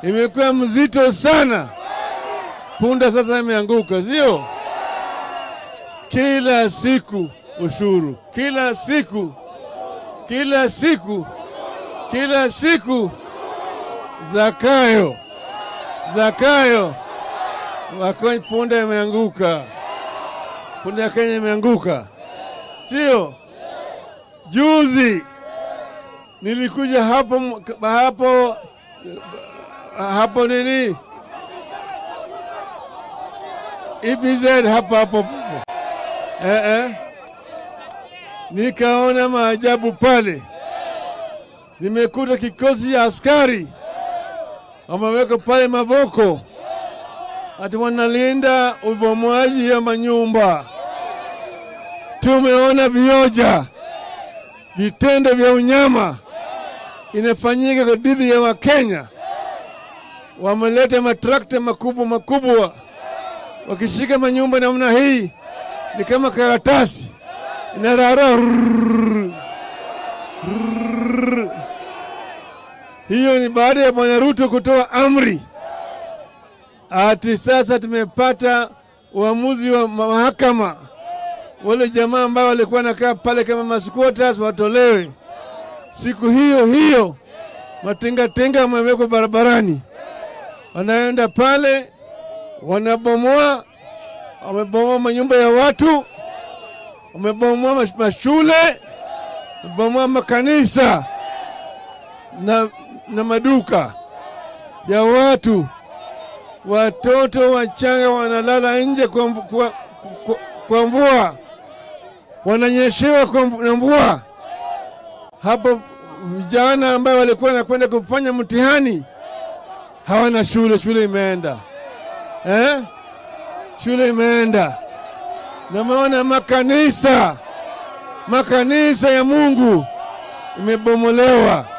imekuwa mzito sana. Punda sasa imeanguka, sio? Kila siku ushuru, kila siku, kila siku, kila siku, Zakayo, Zakayo, wako punda imeanguka, punda ya Kenya imeanguka, sio? Juzi nilikuja hapo hapo hapo nini EPZ hapo hapo eh, eh. Nikaona maajabu pale, nimekuta kikosi cha askari wameweka pale mavoko, ati wanalinda ubomoaji ya manyumba. Tumeona vioja, vitendo vya unyama inafanyika kwa dhidi ya Wakenya. Wameleta matrakta makubwa makubwa, wakishika manyumba namna hii ni kama karatasi inarara. Hiyo ni baada ya Bwana Ruto kutoa amri ati sasa tumepata uamuzi wa mahakama, wale jamaa ambao walikuwa nakaa pale kama masquatters watolewe. Siku hiyo hiyo matingatinga wamewekwa barabarani, wanaenda pale wanabomoa, wamebomoa manyumba ya watu, wamebomoa mashule, wamebomoa makanisa na, na maduka ya watu. Watoto wachanga wanalala nje kwa, kwa, kwa, kwa mvua, wananyeshewa kwa na mvua. Hapo vijana ambao walikuwa wanakwenda kufanya mtihani hawana shule, shule imeenda eh? Shule imeenda. Nameona makanisa, makanisa ya Mungu imebomolewa.